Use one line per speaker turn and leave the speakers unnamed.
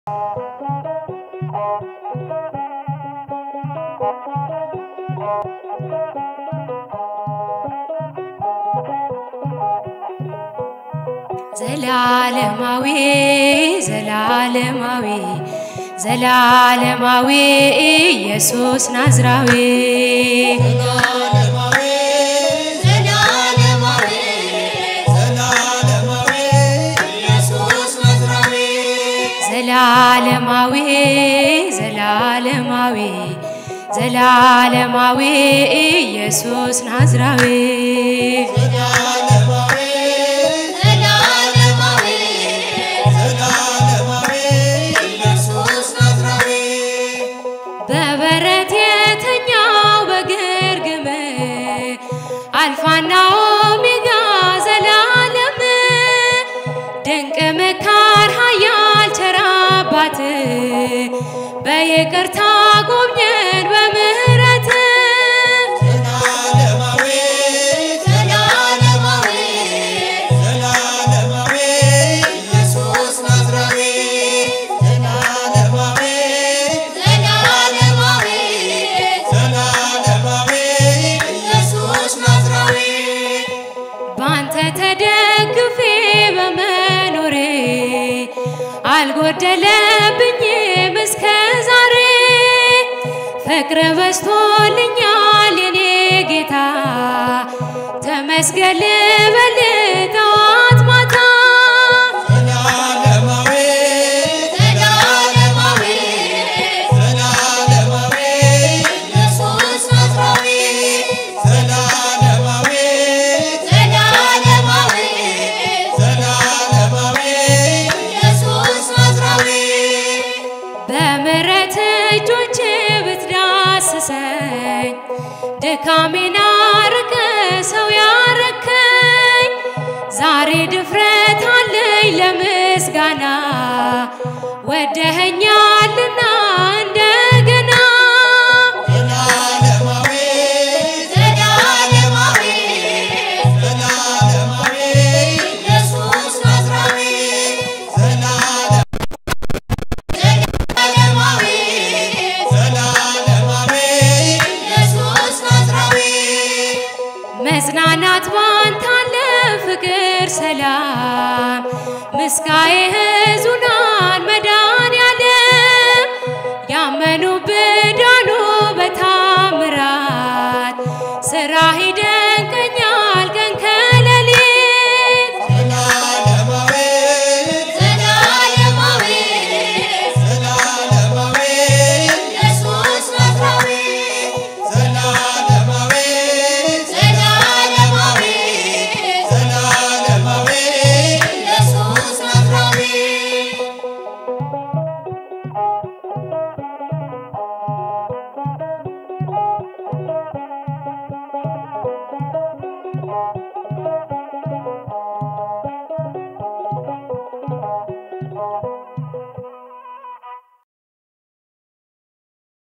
ዘላለማዊ ዘላለማዊ ዘላለማዊ ኢየሱስ ናዝራዊ ዘላለማዊ ዘላለማዊ ዘላለማዊ ኢየሱስ ናዝራዊ በበረት የተኛው በግርግም አልፋና ኦሜጋ ዘላለም ድንቅ መካር ኃያል ቸር አባት በይቅርታ ጎብኘን በምህረት ባንተ ተደግፌ በመኖሬ አልጎደለብኝም እስከ ዛሬ ፍቅር በዝቶልኛል የኔ ጌታ ተመስገን ልበል ጠዋት ማታ በምሕረት እጆች ብትዳስሰኝ ድካሜን አርቀ ሰው ያረከኝ ዛሬ ድፍረት አለኝ ለምስጋና ወደኸኛልና እንደገና መጽናናት ባንተ አለ ፍቅር ሰላም ምስጋዬህ